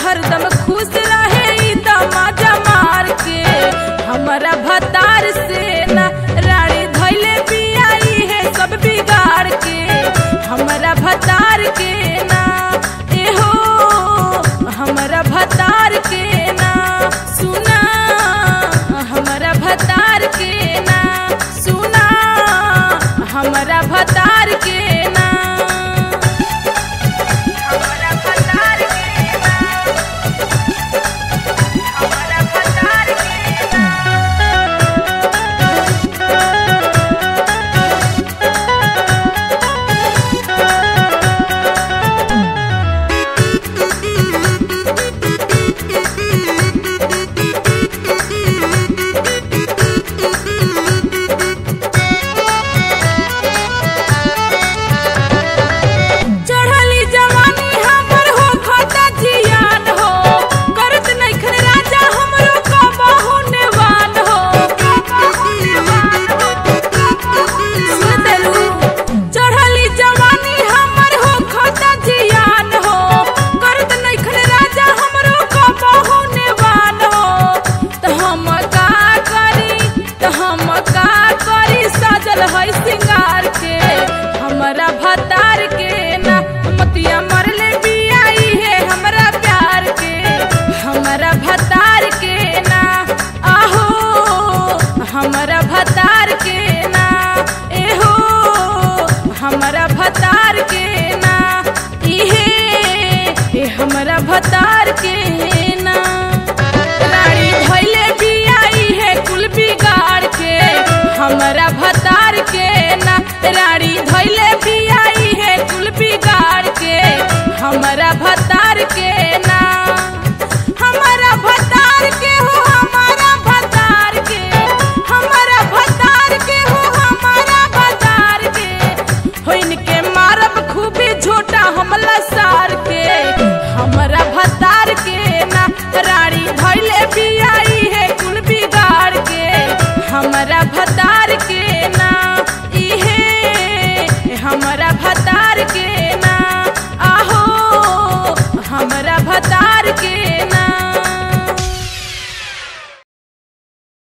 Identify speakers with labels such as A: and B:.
A: हरदम खुश रहे ई दमाजा मार के हमारा भतार से ना रानी धैले बियाई है सब बिगाड़ के हमारा भतार के ना एहो हमारा भतार के ना सुना हमारा भतार के ना सुना हमारा भतार के ना हमारा भतार के ना हमारा भतार के ना चढ़ली जवानी हमर हो खाता जियान हो करत नइखन राजा हमरो कबहु नेवान हो सुनलू चढ़ली जवानी हमर हो खाता जियान हो करत नइखन राजा हमरो कबहु नेवान हो त हम का करी त हम का करी सजल है सिंगार के हमरा भतार के ना मतिया मरले बियाई है हमरा प्यार के हमरा भतार के ना आहो हमरा भतार के ना एहो हमरा भतार के ना इहे ए हमरा भतार के ना रानी धैले बियाई है कुल बिगाड़ के हमरा भतार के ना रानी धैले बियाई है कुल बिगाड़ के हमरा भतार के